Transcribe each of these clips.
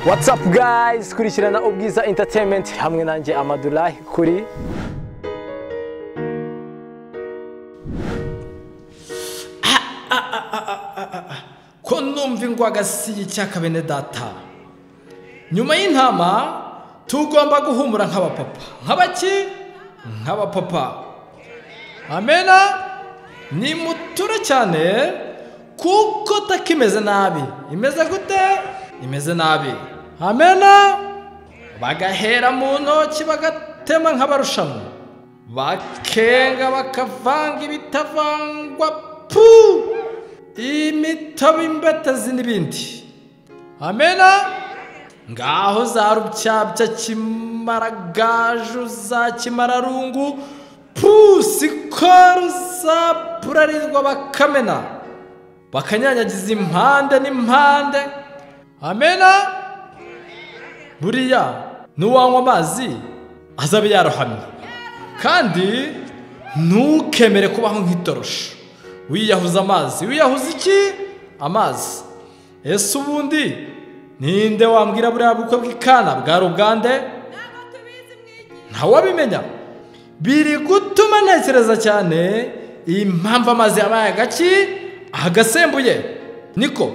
watsapu gayizi kurikirana ubwiza entertainment hamwe nanjye amadurayi kuri ko numva ingwagasiye icyaka bene data nyuma y'intama tugomba guhumura nk'abapapa nk'abaki nk'abapapa amena ni mutura cyane kuko taka imeze nabi imeze gute imeze nabi amena bagahera mu ntoki bagatema nk'abarushanwa bakenga bakavanga ibitavangwa puu imitobe imbatazi n'ibindi amena ngaho za rucyabya kimaragaju za kimararungu pusikoru za burarirwa bakamena bakanyanyagiza impande n'impande amena buriya n'uwanywa amazi azabe yarohamye kandi ntukemere kubaho nk'itorosho wiyahuza amazi wiyahuza iki amazi ese ubundi ninde wambwira buriya bukwe bw'ikana bwari ubwande ntawabimenya biri gutuma ntekereza cyane impamvu amazi yabaye agaki agasembuye niko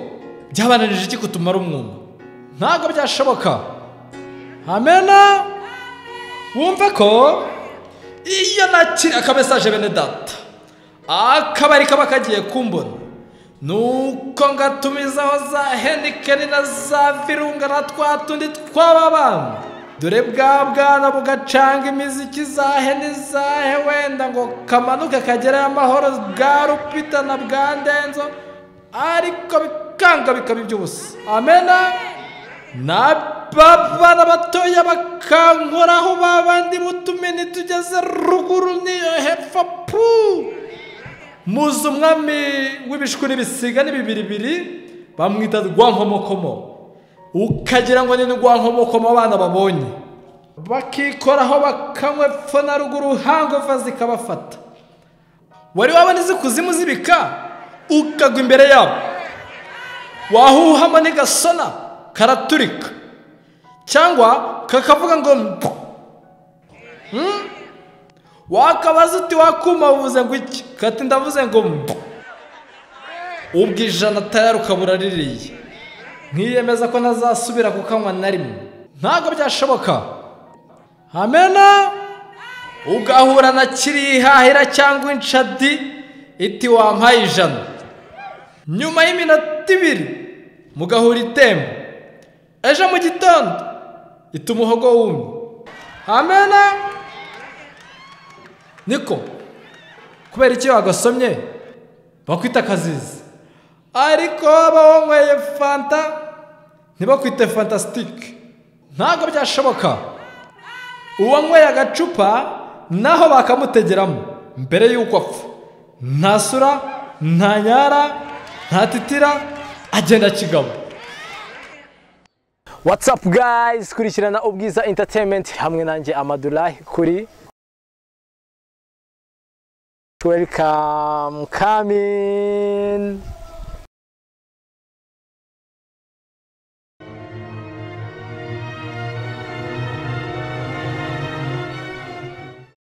byabananije iki kutumara umwuma ntabwo byashoboka amena wumve ko iyo nakira akamesaje bene data akabari kaba kagiye kumbona nuko ngatumizaho za henikeni na za virunga na twa tundi tw'ababana dore bwa bwana bugacanga imiziki za heni za he wenda ngo kamanuke kagereyo amahoro bwa rupita na bwa ndenzo ariko bikanga bikaba iby'ubusa amena na babana batoya bakankoraho babandi butumini tugeze ruguru niyo hepfo puu muzi umwami w'ibishwi n'ibisiga n'ibibiribiri bamwita rwankomokomo ukagira ngo ni rwankomokomo abana babonye bakikoraho bakanywa epfo na ruguru hangova zikabafata wari wabona izi kuzimu zibika ukagwa imbere yabo wahuhamo n'igasona karaturika cyangwa kakavuga ngo wakabaza uti wakuma uvuze ngo iki kati ndavuze ngo mbu ubwo ijana atayaruka buraririye nkiyemeza ko ntazasubira kukanywa na rimwe ntabwo byashoboka amena ugahura na kirihahira cyangwa inshadi iti wampaye ijana nyuma y'iminota ibiri mugahura itemba ejo mu gitondo ita umuhogo wumye amena niko kubera iki wagasomye bakwita akazizi ariko waba wanyweye fanta ntibakwite fantasitike ntabwo byashoboka uwanyweye agacupa naho bakamutegeramo mbere y'uko apfa nta sura nta nyara nta titira agenda kigabo watsapu gayizi kurikirana ubwiza entertainment hamwe nanjye amadurayi kuri welcome, come in.